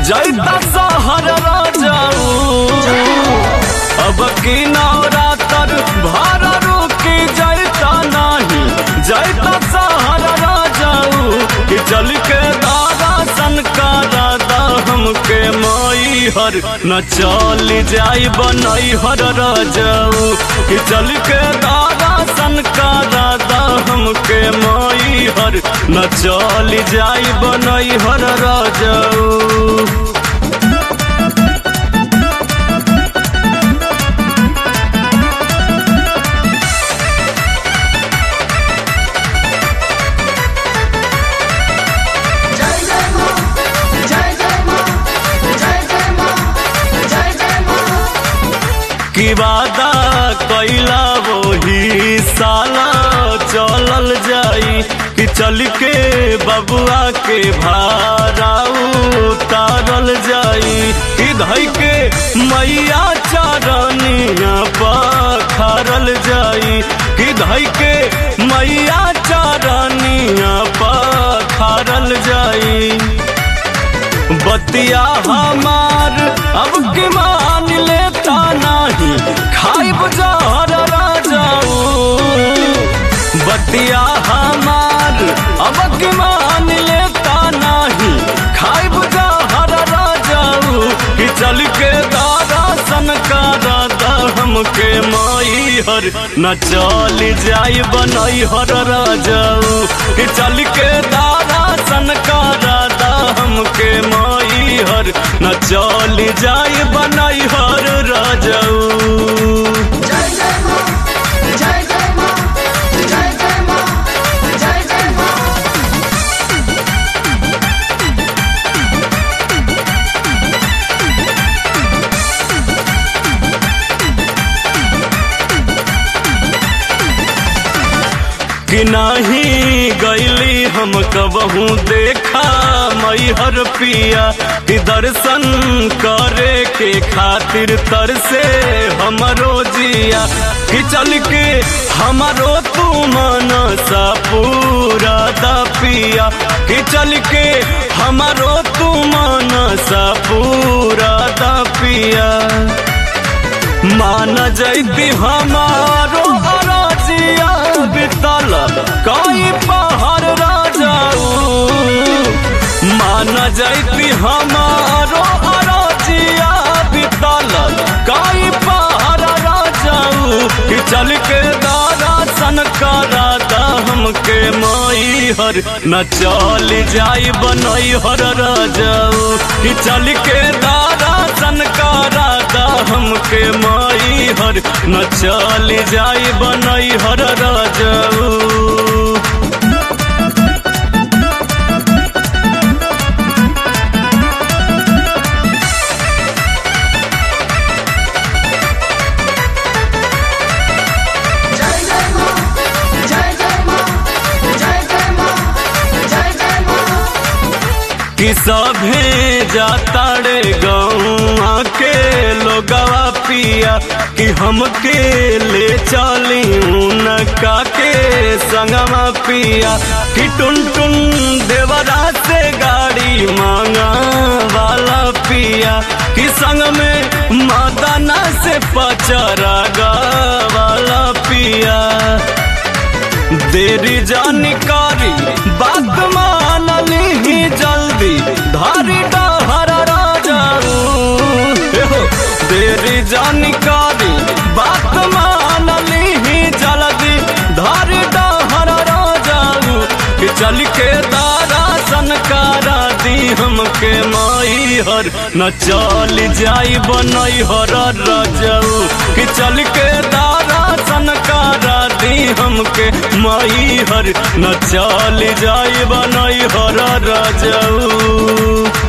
जैता सहर राजाऊ अब की नवरातर भार रुकी जैता नहीं जैता सहर राजाऊ कि चल के दादा सन का दादा हमके माई हर न चल जाई बनई हर राजाऊ कि चल के दादा सन का दादा हमके माई हर न चल जाई बनई हर राजाऊ जय जय माँ जय जय माँ जय जय माँ जय जय माँ की वादा कैला वही साला चलल जाई कि चल के बबुआ के भारा उतारल जाई कि धई के मैया चरनिया पखरल जाई कि धई के मैया चरनिया पखरल जाई बतिया हमार अब के मान लेता नहीं खाई बुझार राजाऊ बतिया हमार अब के मान लेता नहीं खाई बुझार राजाऊ कि चल के दादा सन का दादा हमके माई हर न चल जाई बनई हर राजाऊ कि चल के दादा सन का दादा हमके माई हर न चल जाई बनई हर राजाऊ जय जय माँ जय जय माँ जय जय माँ जय जय माँ कि नाही गैली हम कबहू देखा मैहर पिया कि दर्शन करे के खातिर तरसे हमरो जिया कि चल के हमरो तू मनसा पूरा दा पिया कि चल के हमरो तू मनसा पूरा दा पिया मान जैती हमारो अराजिया बितल कई पहाड़ राजाऊ मान जैती हमारो अराजिया बितल कई पहाड़ राजाऊ कि चल के दादा सन का राधा हमके माई हर न चल जाई बनई हर राजाऊ कि चल के दादा सन का राधा हमके माई हर न चल जाई बनई हर राजाऊ जय जय माँ जय जय माँ जय जय माँ जय जय माँ कि सभे जाता रे गौआ के लोगवा पिया कि हमके ले चली उनका के संगवा पिया कि टुन टुन देवरा से गाड़ी मांगा वाला पिया कि संग में मदना से पचरा वाला पिया देरी जानकारी बात मान ली जल्दी धारी डहर राजाऊ एहो, देरी जानकारी बात मान ली जल्दी धारी डहर राजाऊ कि चल के दारा सनकारा दी हमके माई हर न चल जाई बनई हर राजाऊ कि चल के दारा सनकारा दी हमके माई हर न चल जाई बनई हर राजाऊ